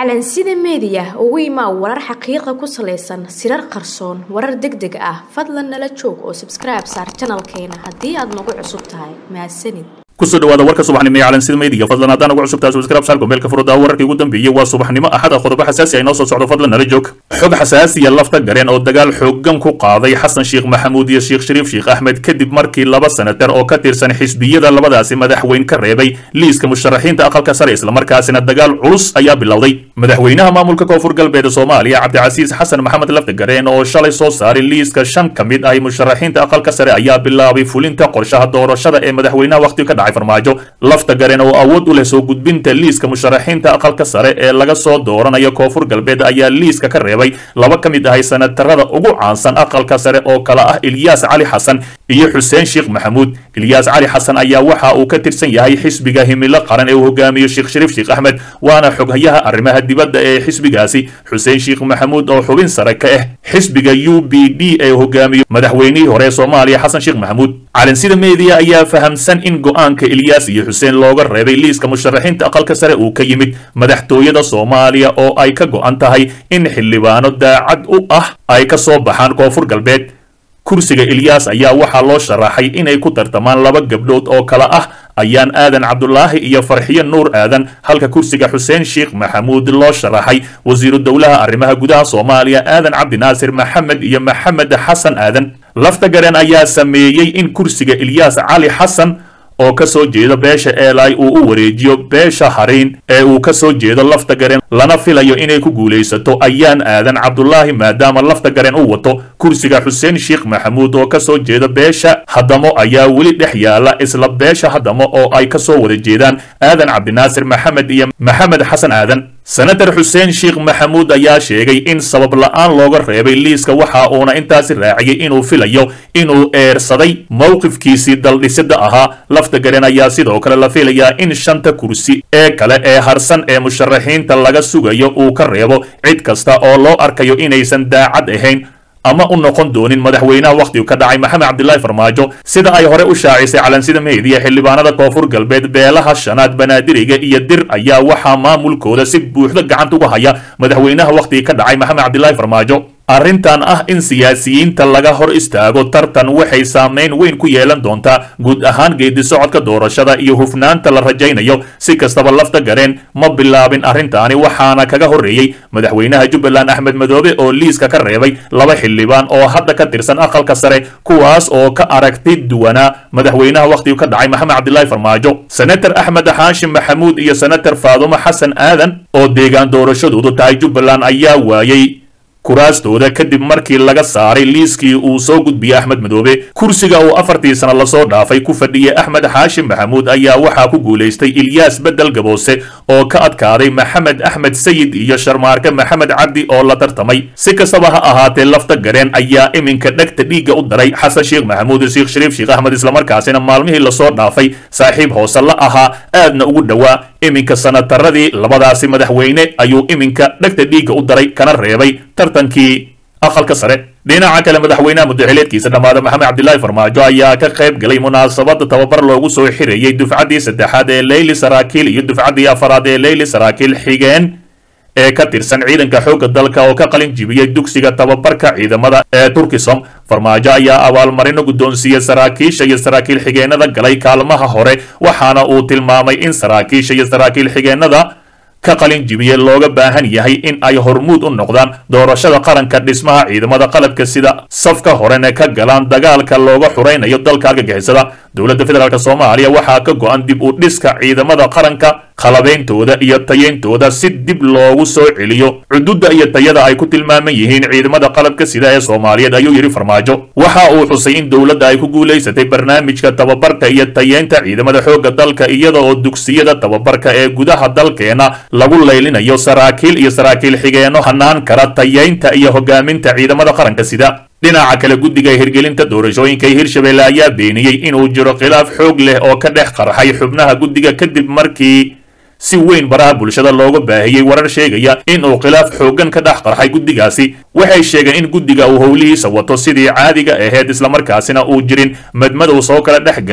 calansida meediya ugu imaa warar xaqiiqa ku salaysan sirar qarsoon warar deg deg ah fadlan nala joog oo sabskribe saar janalkeena haddii aad nagu cusub tahay mahadsanid kusoo dhawaada warka subaxnimo ee calansida meediga fadlan haddaan ugu cusubtahay subscribe saar gombeelka furudaa wararkii ugu dambeeyey waa subaxnimo axada qodobo xasaasi ay noo soo socdo fadlan nala joog xog xasaasiya lafta gareen oo dagaal xoogan ku qaaday xasan sheekh maxamuud iyo sheekh shariif sheekh axmed kadib markii laba senatar oo ka tirsan xisbiyada labadaasi madaxweyn ka reebay liiska musharaxiinta aqalka sare islamarkaasina dagaal culus ayaa bilowday madaxweynaha maamulka koonfur galbeed soomaaliya cabdicasiis xasan maxamed lafta gareen oo shalay soo saaray liiska shan ka mid ah musharaxiinta aqalka sare ayaa bilaabay fulinta qorshaha doorashada ee madaxweynaha wakhtiga ka dhacay farmaajo lafta gareen oo awood u leh soo gudbinta liiska musharaxiinta aqalka sare ee laga soo dooranayo koonfur galbeed ayaa liiska ka reebay laba ka mid ahay senatarada ugu caansan aqalka sare oo kala ah ilyaas cali xasan iyo xuseen sheekh maxamuud ilyaas cali xasan ayaa waxa uu ka tirsan yahay xisbiga himilo qaran ee uu hogaamiyo sheekh shariif sheekh axmed waana xoghayaha arrimaha dibadda ee xisbigaasi xuseen sheekh maxamuud oo xubin sare ka ah xisbiga u b d ee hogaamiyo madaxweynihii hore ee soomaaliya xasan sheekh maxamuud calansida meediya ayaa fahamsan in go-aanka ilyaas iyo xuseen looga reebay liiska musharaxiinta aqalka sare uu ka yimid madaxtooyada soomaaliya oo ay ka go-an tahay in xildhibaano daacad u ah ay ka soo baxaan koonfur galbeed kursiga ilyaas ayaa waxaa loo sharaxay inay ku tartamaan laba gabdhood oo kale ah ayaan aadan cabdulaahi iyo farxiyo nuur aadan halka kursiga xuseen sheekh maxamuud loo sharaxay wasiiru dowlaha arrimaha gudaha soomaaliya aadan cabdinaasir maxamed iyo maxamed xasan aadan lafta gareen ayaa sameeyey in kursiga ilyaas cali xasan oo ka soo jeeda beesha eelay uu u wareejiyo beesha hariin ee uu ka soo jeedo lafta gareen lana filayo inay ku guulaysato ayaan aadan cabdulaahi maadaama lafta gareen u wato kursiga xuseen sheekh maxamuud oo ka soo jeeda beesha haddamo ayaa weli dhex yaala isla beesha haddamo oo ay ka soo wada jeedaan aadan cabdinaasir maxamed iyo maxamed xasan aadan senatar xuseen sheekh maxamuud ayaa sheegay in sabab la-aan looga reebay liiska waxa uuna intaasi raaciyey inuu filayo inuu eersaday mowqifkiisii daldhisida ahaa lafta gareen ayaa sidoo kale la filayaa in shanta kursi ee kale ee harsan ee musharaxiinta laga sugayo uu ka reebo cid kasta oo loo arkayo inaysan daacad ahayn ama u noqon doonin madaxweynaha wakhtigu ka dhacay maxamed cabdilaahi farmaajo sida ay hore u shaacisay calansida meediya xildhibaanada koonfur galbeed beelaha shanaad banaadiriga iyo dir ayaa waxaa maamulkooda si buuxda gacanta uga haya madaxweynaha wakhtiga ka dhacay maxamed cabdilaahi farmaajo arrintan ah in siyaasiyiinta laga hor istaago tartan waxay saameyn weyn ku yeelan doontaa guud ahaan geedi socodka doorashada iyo hufnaanta la rajaynayo si kastaba lafta gareen ma bilaabin arrintaani waxaana kaga horreeyey madaxweynaha jubbaland axmed madoobe oo liiska ka reebay laba xildhibaan oo hadda ka tirsan aqalka sare kuwaas oo ka aragti duwanaa madaxweynaha wakhtigu ka dhacay maxamed cabdilaahi farmaajo senatar axmed xaashim maxamuud iyo senatar faadumo xasan aadan oo deegaan doorashadoodu tahay jubbaland ayaa waayey kuraastooda kadib markii laga saaray liiskii uu soo gudbiyey axmed madoobe kursiga uu afartii sano lasoo dhaafay ku fadhiyey axmed xaashim maxamuud ayaa waxaa ku guulaystay ilyaas bedel gaboose oo ka adkaaday maxamed axmed sayid iyo sharmaarke maxamed cabdi oo la tartamay si kastaba ha ahaatee lafta gareen ayaa iminka dhegta dhiigga u daray xasan sheekh maxamuud sheekh shariif sheekh axmed islamarkaasina maalmihii lasoo dhaafay saaxiib hoose la ahaa aadna ugu dhowaa iminka sanataradii labadaasi madaxweyne ayuu iminka dhegta dhiigga u daray kana reebay tartankii aqalka sare dhinaca kale madaxweynaha mudaxileedkiisa dhammaada maxamed cabdilaahi farmaajo ayaa ka qayb galay munaasabada tababar loogu soo xirayey dufcaddii saddexaad ee leyli saraakiil iyo dufcaddii afaraad ee leyli saraakiil xigeen ee ka tirsan ciidanka xoogga dalka oo ka qalin jibiyey dugsiga tababarka ciidamada ee turkisom farmaajo ayaa abaalmarino guddoonsiiyey saraakiisha iyo saraakiil xigeenada galay kaalmaha hore waxaana uu tilmaamay in saraakiisha iyo saraakiil xigeenada ka qalin jibiye looga baahan yahay in ay hormuud u noqdaan doorashada qaranka dhismaha ciidamada qalabka sida safka horena ka galaan dagaalka looga xuraynayo dalka argagixisada dowladda federaalk soomaaliya waxaa ka go-an dib u dhiska ciidamada qaranka qalabeyntooda iyo tayeyntooda si dib loogu soo celiyo cududda iyo tayada ay ku tilmaaman yihiin ciidamada qalabka sida ee soomaaliyeed ayuu yidhi farmaajo waxa uu xusay in dowladda ay ku guulaysatay barnaamijka tababarka iyo tayeynta ciidamada xoogga dalka iyada oo dugsiyada tababarka ee gudaha dalkeena lagu laylinayo saraakiil iyo saraakiil xigeenno hanaan kara tayeynta iyo hogaaminta ciidamada qaranka sida dhinaca kale guddiga hirgelinta doorashooyinka hirshabelle ayaa beeniyey inuu jiro khilaaf xoog leh oo ka dhex qarxay xubnaha guddiga kadib markii si weyn baraha bulshada looga baahiyey warar sheegaya in uu khilaaf xooggan ka dhex qarxay guddigaasi waxay sheegeen in guddiga uu howlihiisa wato sidii caadiga ahayd islamarkaasina uu jirin madmadow soo kala dhex galay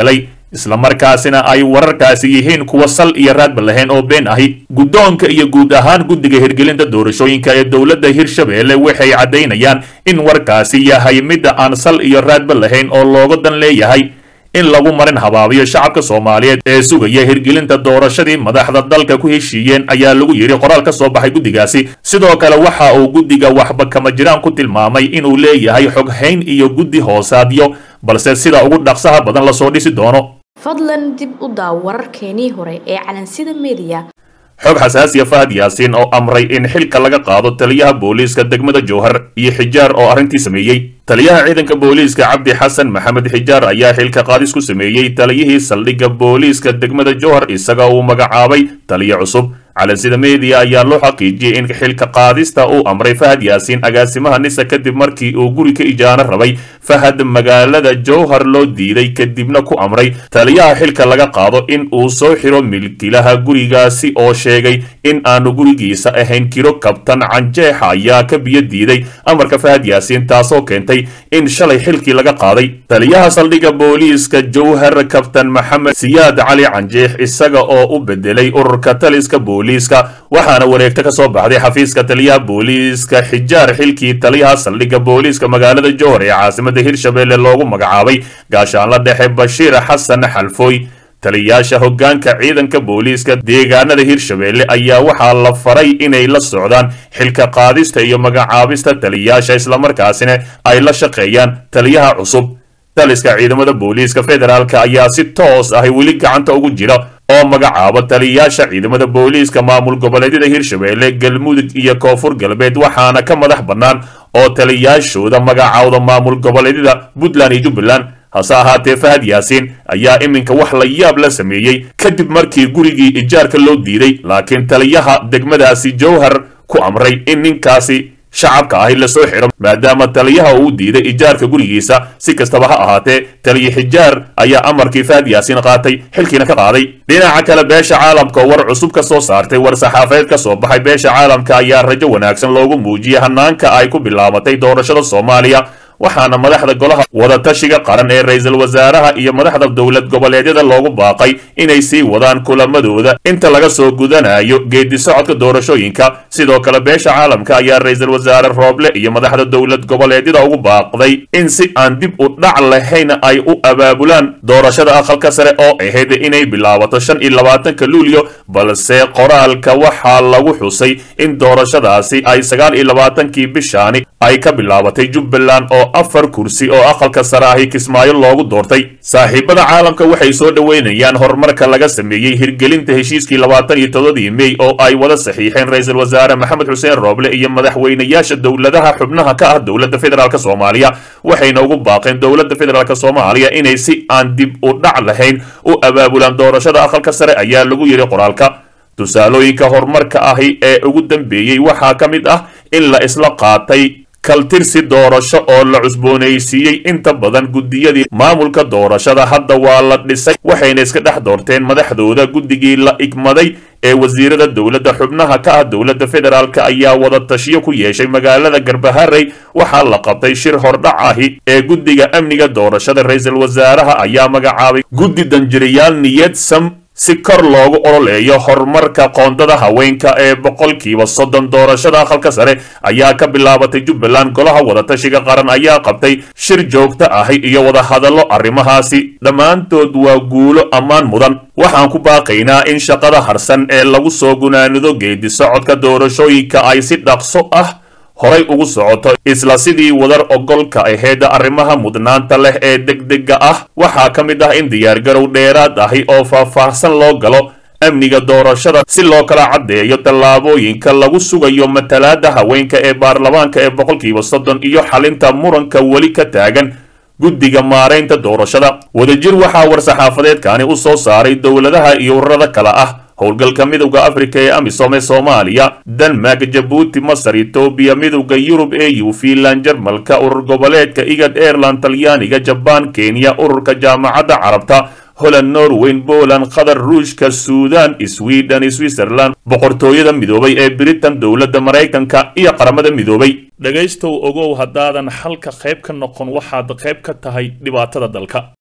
islamarkaasina ay wararkaasi yihiin kuwa sal iyo raadba lahayn oo been ahi guddoonka iyo guud ahaan guddiga hirgelinta doorashooyinka ee dowladda hirshabeelle waxay caddaynayaan in warkaasi yahay midda aan sal iyo raadba lahayn oo looga dan leeyahay in lagu marin habaabiyo shacabka soomaaliyeed ee sugaya hirgelinta doorashadii madaxda dalka ku heshiiyeen ayaa lagu yidhi qoraal ka soo baxay guddigaasi sidoo kale waxa uu guddiga waxba kama jiraan ku tilmaamay inuu leeyahay xoghayn iyo guddi hoosaadyo balse sida ugu dhaqsaha badan lasoo dhisi doono fadlan dib u daaw wararkeenii hore ee calansida mediya xog xasaasiya fahad yaasiin oo amray in xilka laga qaado taliyaha booliiska degmada jowhar iyo xijaar oo arrintii sameeyey taliyaha ciidanka booliiska cabdi xasan maxamed xijaar ayaa xilka qaadis ku sameeyey taliyihii saldhigga booliiska degmada jowhar isaga uu magacaabay taliyo cusub calansida mediya ayaa loo xaqiijiyey in xilka qaadista uu amray fahad yaasiin agaasimaha nisa kadib markii uu guri ka ijaano rabay fahad magaalada jowhar loo diiday kadibna ku amray taliyaha xilka laga qaado in uu soo xiro milkilaha gurigaasi oo sheegay in aanu gurigiisa ahayn kiro kabtan canjeexa ayaa ka biyo diiday amarka fahad yaasiin taasoo keentay in shalay xilkii laga qaaday taliyaha saldhigga booliiska jowhar kabtan maxamed siyaad cali canjeex isaga oo u bedelay ururka taliska booliiska waxaana wareegta ka soo baxday xafiiska taliyaha booliiska xijaar xilkii taliyaha saldhigga booliiska magaalada jowhar ee caasimada hirshabeelle loogu magacaabay gaashaanla dhexe bashiir xasan xalfooy taliyaasha hoggaanka ciidanka booliiska deegaanada hirshabeelle ayaa waxaa la faray inay la socdaan xilka qaadista iyo magacaabista taliyaasha islamarkaasina ay la shaqeeyaan taliyaha cusub taliska ciidamada booliiska federaalka ayaa si toos ahi weli gacanta ugu jira oo magacaaba taliyaasha ciidamada booliiska maamul goboleedyada hirshabeelle galmudug iyo koonfur galbeed waxaana ka madax bannaan oo taliyaashooda magacaawda maamul goboleedyada puntland iyo jubbaland hase ahaatee fahad yaasiin ayaa iminka wax la yaab la sameeyey kadib markii gurigii ijaarka loo diiday laakiin taliyaha degmadaasi jowhar ku amray in ninkaasi shacabka ahi lasoo xidho maadaama taliyaha uu diiday ijaarka gurigiisa si kastaba ha ahaatee taliya xijaar ayaa amarkii fahad yaasiin qaatay xilkiina ka qaaday dhinaca kale beesha caalamka oo war cusub ka soo saartay war saxaafadeed ka soo baxay beesha caalamka ayaa rajo wanaagsan loogu muujiyey hanaanka ay ku bilaabatay doorashada soomaaliya waxaana madaxda golaha wadatashiga qaran ee ra-iisul wasaaraha iyo madaxda dowlad goboleedyada loogu baaqay inay sii wadaan kulamadooda inta laga soo gudanayo geedi socodka doorashooyinka sidoo kale beesha caalamka ayaa ra-iisul wasaare rooble iyo madaxda dowlad goboleedyada ugu baaqday in si aan dib u dhac lahayn ay u abaabulaan doorashada aqalka sare oo ahayd inay bilaabato shan iyo labaatanka luulyo balse qoraalka waxaa lagu xusay in doorashadaasi ay sagaal iyo labaatankii bishaani ay ka bilaabatay jubbaland oo afar kursi oo aqalka sare ahi kismaayo loogu doortay saaxiibada caalamka waxay soo dhoweynayaan horumarka laga sameeyey hirgelinta heshiiskii labaatan iyo todobadii mey oo ay wada saxiixeen ra-iisul wasaare maxamed xuseen rooble iyo madaxweynayaasha dowladaha xubnaha ka ah dowladda federaalk soomaaliya waxayna ugu baaqeen dowladda federaalk soomaaliya inay si aan dib u dhac lahayn u abaabulaan doorashada aqalka sare ayaa lagu yidhi qoraalka tusaalooyinka horumarka ahi ee ugu dambeeyey waxaa ka mid ah in la isla qaatay kaltirsi doorasho oo la cusboonaysiiyey inta badan guddiyadii maamulka doorashada hadda waa la dhisay waxayna iska dhex doorteen madaxdooda guddigii la igmaday ee wasiirada dowladda xubnaha ka ah dowladda federaalk ayaa wada tashiyo ku yeeshay magaalada garbaharey waxaa la qabtay shir hordhac ahi ee guddiga amniga doorashada ra-iisul wasaaraha ayaa magacaabay guddi danjirayaal niyad sam si kor loogu ololeeyo horumarka qoondada haweenka ee boqolkiiba soddon doorashada aqalka sare ayaa ka bilaabatay jubbaland golaha wadatashiga qaran ayaa qabtay shir joogto ahi iyo wadahadallo arrimahaasi dhammaantood waa guulo ammaan mudan waxaan ku baaqaynaa in shaqada harsan ee lagu soo gunaanido geedi socodka doorashooyinka ay si dhaqso ah horay ugu socoto isla sidii wadar ogolka aheyd arrimaha mudnaanta leh ee degdega ah waxaa ka mid ah in diyaargarow dheeraad ahi oo faahfaahsan loo galo amniga doorashada si loo kala caddeeyo tallaabooyinka lagu sugayo matalaada haweenka ee baarlamaanka ee boqolkiiba soddon iyo xalinta muranka weli ka taagan guddiga maaraynta doorashada wadajir waxaa war-saxaafadeedkani u soo saaray dowladaha iyo ururada kale ah howlgalka midowda afrika ee amisom ee soomaaliya denmark jabuuti masar etoobiya midowda yurub eu finland jarmalka urur goboleedka igad airland talyaaniga jabaan kenya ururka jaamacadda carabta holland norweyn poland qatar ruushka suudan sweden switzerland boqortooyada midoobay ee britain dowladda maraykanka iyo qaramada midoobay dhegaystow ogow haddaadan xalka qayb ka noqon waxaad qayb ka tahay dhibaatada dalka